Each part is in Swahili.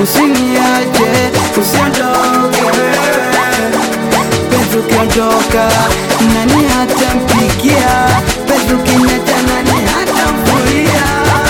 usiniache, usiondoke wewe. Penzi ukiondoka, nani hatampikia? Penzi ukiniacha, nani hatamfulia?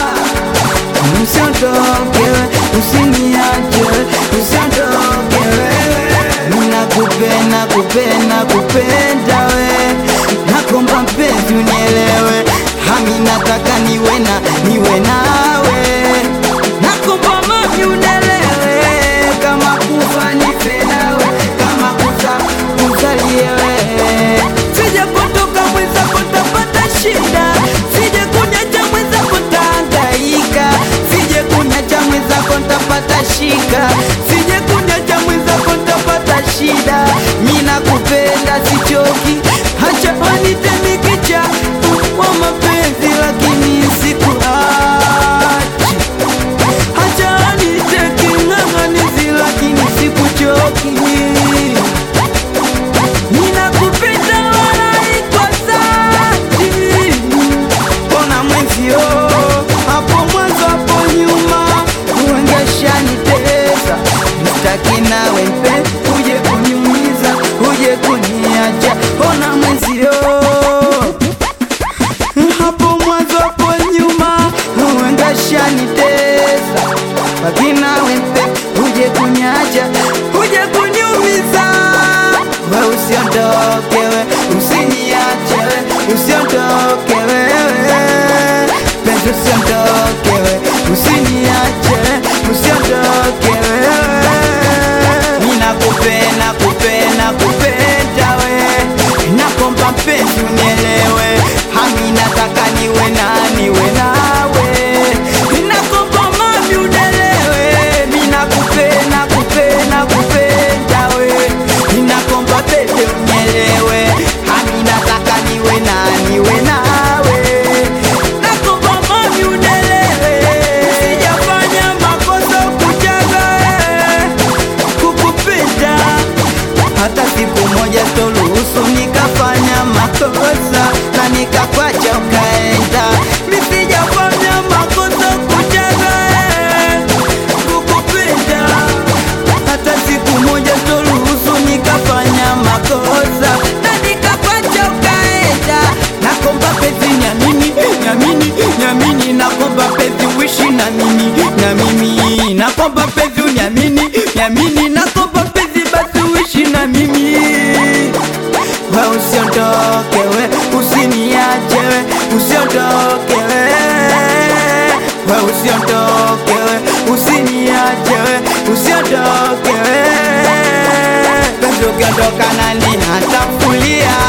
Usiondoke wewe, usiniache, usiondoke wewe. Nakupenda, kupenda, kupenda we, nakomba mpenzi unielewe, hami nataka niwe na niwe nawe, nakomba mami unielewe, kama kufa nife nawe, kama kuza kuzalie wewe, sije kutoka mwenzako tapata shida, sije kunyacha mwenzako tahangaika, sije kunyacha mwenzako ntapata shika, sije kunyacha mwenzako ntapata shida. Mi nakupenda sichoki, hacha wanite mikicha wa mapenzi, lakini sikuachi. Hacha wanite king'ang'anizi, lakini sikuchoki. Ninakupenda wala iko dhati. Mbona mwenzio hapo mwanzo hapo nyuma uengeshanitesa, mstaki nawe mpe uje kuniumiza uje kuniacha. Mbona mwenzio hapo mwanzo hapo nyuma uengeshanitesa, mstaki nawe mpe uje kuniacha uje kuniumiza. We usiondoke we, usiniache we, usiondoke wewe, penzi usiondoke we, usiniache we, usiondoke wewe. Mimi nakupenda, kupenda, kupenda we, nakomba mpenzi unielewe, hami nataka niwe na niwe nawe, nakomba mami unielewe, mimi nakupenda, kupenda, kupenda we, nakomba bebe unielewe, hami nataka niwe na niwe nawe, nakomba mami unielewe, sijafanya makosa kujaga kukupenda hata siku moja sitoruhusu nikafanya makosa na nikakwacha ukaenda. Mimi sijafanya makosa kujaga kukupenda, hata siku moja sitoruhusu nikafanya makosa na nikakwacha ukaenda. Nakomba penzi nyamini, nyamini, nyamini, nakomba penzi uishi na mimi, na mimi nakomba penzi unyamini, nyamini, nakomba penzi basi uishi na mimi. We usiondoke we, usiniache we, usiondoke we, we usiondoke we, usiniache we, usiondoke we. Penzi ukiondoka nani hatafulia?